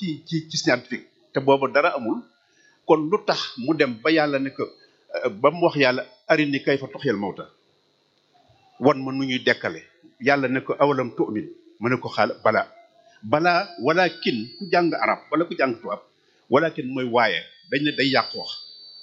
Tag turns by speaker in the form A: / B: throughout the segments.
A: ci ci ci scientifique te boobu dara amul kon lu tax mu dem ba yàlla ne ko ba mu wax yàlla arini kay fa toxyal mawta wan ma nu ñuy dekkale yàlla ne ko awalam tu'min mu ne ko xaal balaa balaa walakin ku jàng arab wala ku jàng tubaab walakin mooy waaye dañ ne day yàq wax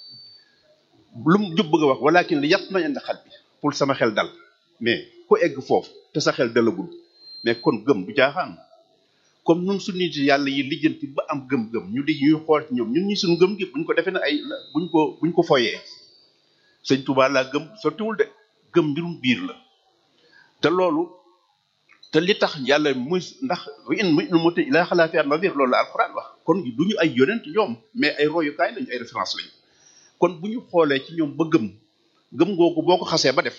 A: lu mu jub bëgg a wax walakin li yàq ma indi xal bi pour sama xel dal mais ku egg foofu te sa xel dalagul mais kon gëm du caaxaan comme ñun su nit yàlla yi lijjanti ba am gëm-gëm ñu di ñuy xool ci ñoom ñun ñi suñu gëm gi buñ ko defee ne ay buñ ko buñ ko foyee sëñ Tuubaa laa gëm sottiwul de gëm mbirum biir la te loolu te li tax yàlla muy ndax in mu mu te ilaa xalaa fi an nadir loolu la alxuraan wax kon du ñu ay yonent ñoom mais ay royukaay lañu ay référence lañu kon bu ñu xoolee ci ñoom ba gëm gëm googu boo ko xasee ba def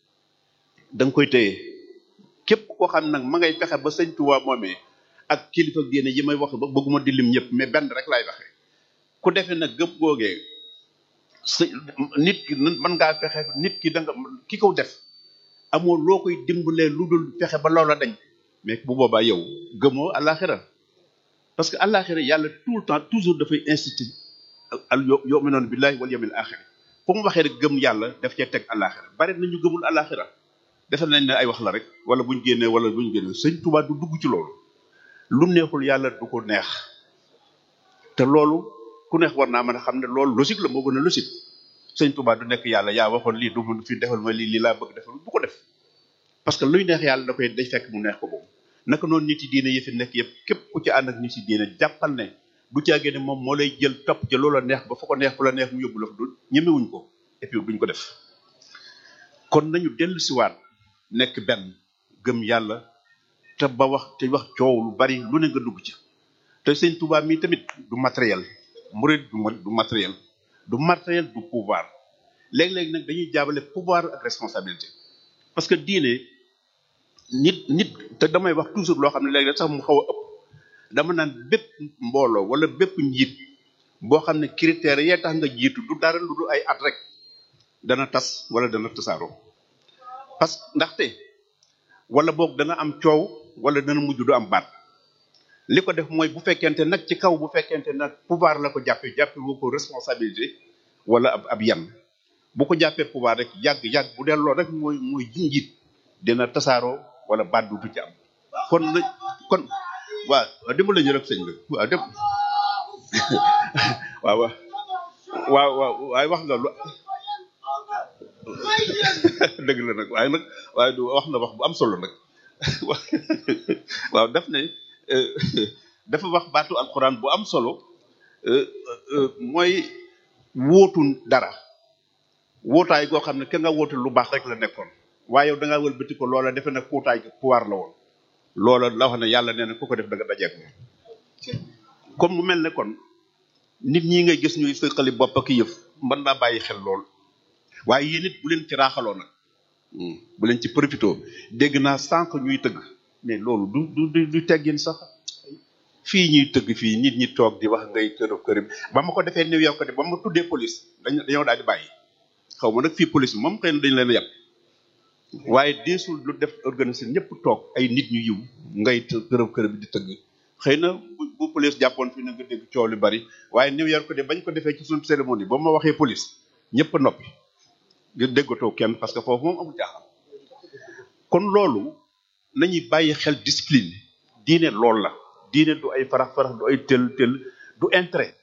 A: da nga koy téye képp koo xam nag ma ngay fexe ba sëñ Tuubaa moomee ak kilifa génne yi may wax ba bëgguma di lim ñëpp mais benn rek laay waxee ku defee nag gëm googee sa nit ki mën ngaa fexe nit ki da nga ki ko def amoo loo koy dimbalee lu dul fexe ba loola dañ mais bu boobaa yow gëmoo àllaaxira parce que àllaaxira yàlla tout le temps toujours dafay inciter al yo yu'minuuna billaahi wal yawmil aaxir fu mu waxee rek gëm yàlla daf cee teg àllaaxira bari nañu gëmul àllaaxira defe nañ ne ay wax la rek wala buñ génnee wala buñ génnee sëñ Tuubaa du dugg ci loolu lu neexul yàlla du ko neex te loolu ku neex war naa mën a xam ne loolu logique la moo gën a logique sëñ Tuubaa du nekk yàlla yaa waxoon lii du mun fi defal ma lii lii laa bëgg defal du ko def parce que luy neex yàlla da koy day fekk mu neex ko boobu naka noonu nit yi diine yi fi nekk yëpp képp ku ci ànd ak nit yi diine jàppal ne du caagee ne moom moo lay jël topp ca loola neex ba fa ko neex fu la neex mu yóbbu la fa du ñemewuñ ko et puis duñ ko def kon nañu dellu siwaat nekk benn gëm yàlla te ba wax te wax coow lu bari lu ne nga dugg ci te sëñ Tuubaa mii tamit du matériel murid du matériel du matériel du pouvoir léeg-léeg nag dañuy jaabale pouvoir ak responsabilité parce que diine nit nit te damay wax toujours loo xam ne léeg-léeg sax mu xaw a ëpp dama naan bépp mbooloo wala bépp njiit boo xam ne critères yee tax nga jiitu du dara lu du ay at rek dana tas wala dana tasaaroo parce que ndaxte wala boog dana am coow wala dana mujj du am baat li ko def mooy bu fekkente nag ci kaw bu fekkente nag pouvoir la ko jàppee jàppe woo ko responsabilité wala ab ab yan bu ko jàppee pouvoir rek yàgg yàgg bu delloo rek mooy mooy njiit dina tasaaroo wala baat du ci am kon na kon waaw dimbali ñu rek sëñ bi waaw dem waaw waaw waaw waaw waaye wax nga lu dëgg la nag waaye nag waaye du wax na wax bu am solo nag waaw daf ne dafa wax baatu alxuraan bu am solo mooy wóotu dara wóotaay goo xam ne ka nga wóotu lu baax rek la nekkoon waaye yow da ngaa wëlbati ko loola defe nag kuutaay gi pouvoir la woon loola la wax ne yàlla nee na ku ko def da nga dajeeg moom comme mu mel ne kon nit ñi ngay gis ñuy sëqali bopp ak yëf mën naa bàyyi xel lool waaye yéen it bu leen ci raaxaloo nag bu leen ci profité dégg naa sànq ñuy tëgg mais loolu du du du teggin sax fii ñuy tëgg fii nit ñi toog di wax ngay kër kër ba ma ko defee New York de ba ma tuddee police dañ dañoo daal di bàyyi xaw ma nag fii police moom xëy na dañ leen a yàpp waaye deesul lu def organiser ñëpp toog ay nit ñu yiw ngay kërëb kërëb di tëgg xëy na bu bu police jàppoon fii na nga dégg coow lu bari waaye New York de bañ ko defee ci suñu cérémonie ba ma waxee police ñëpp a noppi nga déggatoo kenn parce que foofu moom amul jaaxal kon loolu nañuy bàyyi xel discipline diine loolu la diine du ay farax farax du ay tel tel du intérêt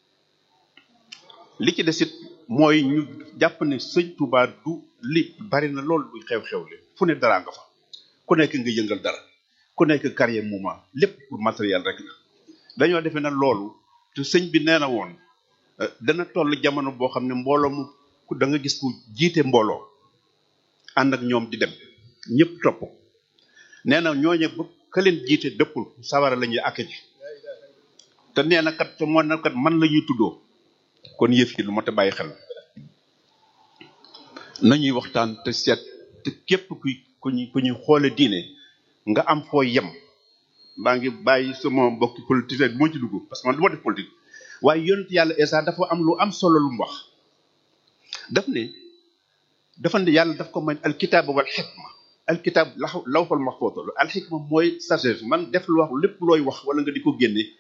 A: li ci des it mooy ñu jàpp ne sëñ Touba du li bari na loolu du xew-xew li fu ne dara nga fa ku nekk nga yëngal dara ku nekk carrière mouvement lépp pour matériel rek la dañoo defee na loolu te sëñ bi nee na woon dana toll jamono boo xam ne mbooloo mu da nga gis ku jiite mbooloo ànd ak ñoom di dem ñëpp topp nee na ñooñe ba ka leen jiite dëppul sawara la ñuy àkk ji te nee na kat te moo na kat man la ñuy tuddoo kon yëf yi lu mot a bàyyi xel nañuy waxtaan te seet te képp kuy ku ñuy ku ñuy xoole diine nga am foo yem maa ngi bàyyi sama mbokki politique moo ci dugg parce que man du ma def politique waaye yonent yàlla Isa dafa am lu am solo lu mu wax daf ne dafa ne yàlla daf ko may alkitaab wal xikma alkitaab law lawxul maxfuus la alxikma mooy sagesse man def lu wax lépp looy wax wala nga di ko génne